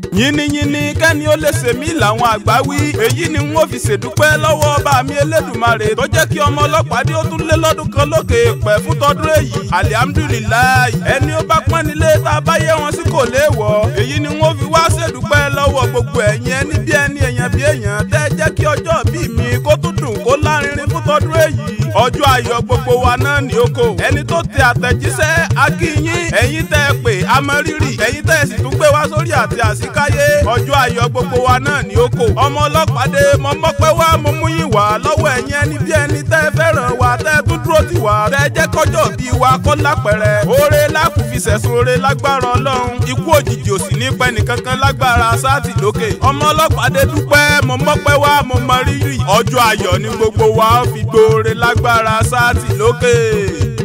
yínníyínní kẹ́ni ó lè ṣèmí làwọn àgbà wí èyí ni n ó fi ṣèdúpẹ́ lọ́wọ́ ọba mi elédùmarè tó jẹ́ kí ọmọ ọlọ́pàá dé ó tún lé lọ́dún kan lókè pẹ̀ fún tọdún èyí alihamudulilayi ẹni ó bá pọ́n nílé tá a bá yẹ wọn sí kò léèwọ̀ èyí ni n ó fi wá ṣèdúpẹ́ lọ́wọ́ gbogbo ẹ̀yin ẹni bí ẹni èèyàn bí èèyàn tẹ́ jẹ́ kí ọjọ́ bí mi kó tún dùn kó lárinrin fún tọdún èyí ọjọ́ ayọ̀ gbogbo wa náà ní oko ẹni tó tẹ àtẹ̀jíṣẹ́ akínyín ẹ̀yin tẹ́ ẹ pè amọ̀rírì ẹ̀yin tẹ́ ẹ sì tún gbé wá sórí àti àsíkáyé ọjọ́ ayọ̀ gbogbo wa náà ní oko ọmọ ọlọ́pàá dé mo mọ́pẹ́ wá mo mú yín wá lọ́wọ́ ẹ̀yin ẹni bí ẹni tẹ́ ẹ fẹ́ràn wa tẹ́ ẹ tún dúró tì wá tẹ́ ẹ jẹ́ kọjọ́ bí wa kó lápẹ̀rẹ̀ oore lákùn fi sẹ̀sùn oore lágbára ọlọ́run ikú òjijì ò sì ní pẹ́ nìkankan lágbára sáàtì lókè ọmọ ọlọ́pàá dé dúpẹ́ mo mọ́pẹ́ wá mo mọ rírì ọjọ́ ayọ̀ ní gbogbo wa ó fi gbóore lágbára sáàtì lókè.